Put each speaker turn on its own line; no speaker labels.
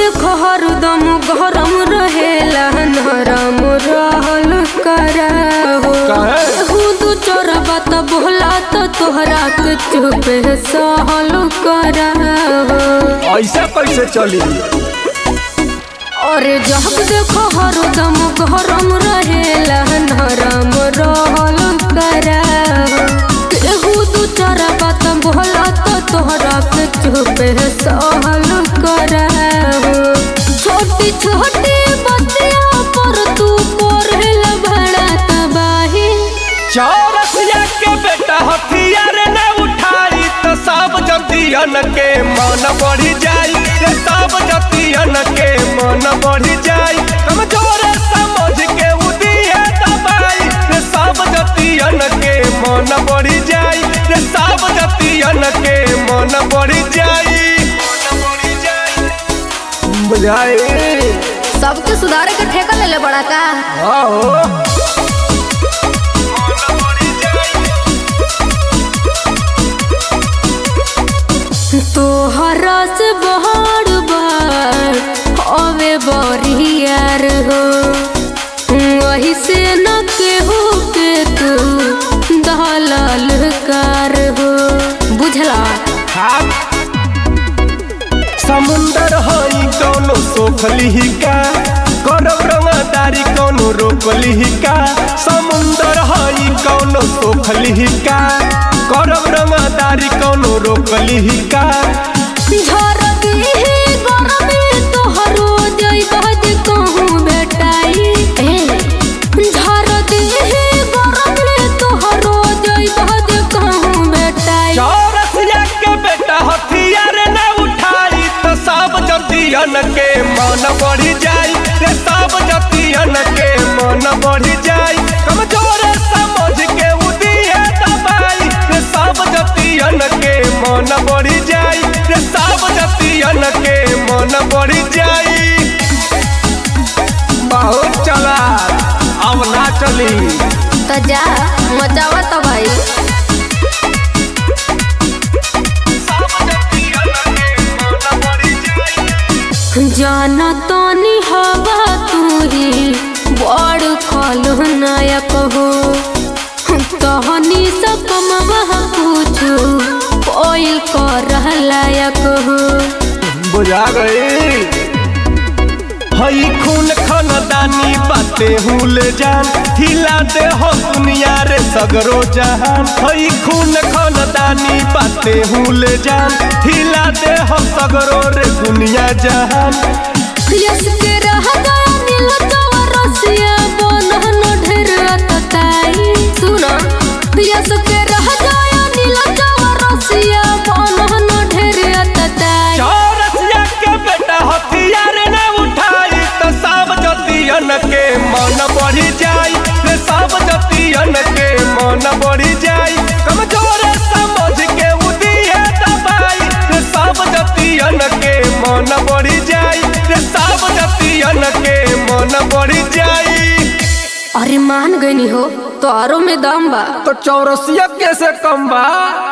देखो हरदम गरम रहेला नरम रहल कराहो
काहे?
खुद चोरबा त बोला त तोहरा के चुपे सहल कराहो
ऐसा कैसे चली
अरे जब देखो हरदम गरम रहेला नरम रहल कराहो केहू दू चार बात बोला तो तोहरा के चुपे सहल कराहो छोटी छोटी बतिया पर तू कोरहल बड़ा तबाही
चौरसिया के बेटा हथियार न उठाई तो सब जतियन के मन बढ़ी जाई रे सब जतियन के मन बढ़ी जाई कमजोर समझ के उदिए दबाई रे सब जतियन के मन बढ़ी जाई रे सब जतियन के मन बढ़ी जाई बुझाई
सबके सुधारे के ठेका ले ले बड़ा का
आओ
तोहरा से बहार बार अवे बरियार हो वही से न केहू के तू दलाल कार हो बुझला
हाथ समुंदर हई कौनो सोखली का करब रंगदारी कौनो रोकली का समुंदर हई कौनो सोखली का करब रंगदारी कौनो रोकली का
झर दिही गरमी तोहरो जइबा जे कहूँ बेटाई झर दिही गरमी तोहरो जइबा जे कहूँ बेटाई
चौरसिया के बेटा हथियार न उठाई तो सब जतियन के मन बढ़ी जाई रे सब जतियन के मन बढ़ी जाई कमजोर समझ के उदिए दबाई रे सब जतियन के मन बढ़ी जाई रे सब जतियन के मन बढ़ी जाई बहुत चला अब ना चली
तो जा मचावा तो भाई जाना तानी हवा तू ही बड़ खल नायक हो तहनी सब कमवा पूछू कोई कर लायक हो
बुझा गई हई खून खानदानी बाते हुल जान हिला दे हो दुनिया रे सगरो जहान हई खून खानदानी बाते हुल जान हिला दे हो सगरो रे दुनिया जहान
यस के रह गया नील चौरसिया बनहन ढेर अतताई सुना यस के रह गया नील चौरसिया बनहन ढेर अतताई
चौरसिया के बेटा हथियार न उठाई तो सब जतियन के मन बढ़ी जाई रे सब जतियन के मन बढ़ी जाई कमजोर समझ के उदिए दबाई रे सब जतियन के मन बढ़ी जाई रे सब जतियन के मन बढ़ी जाई
अरे मान गई हो तो आरो में दम बा
तो चौरसिया कैसे कम बा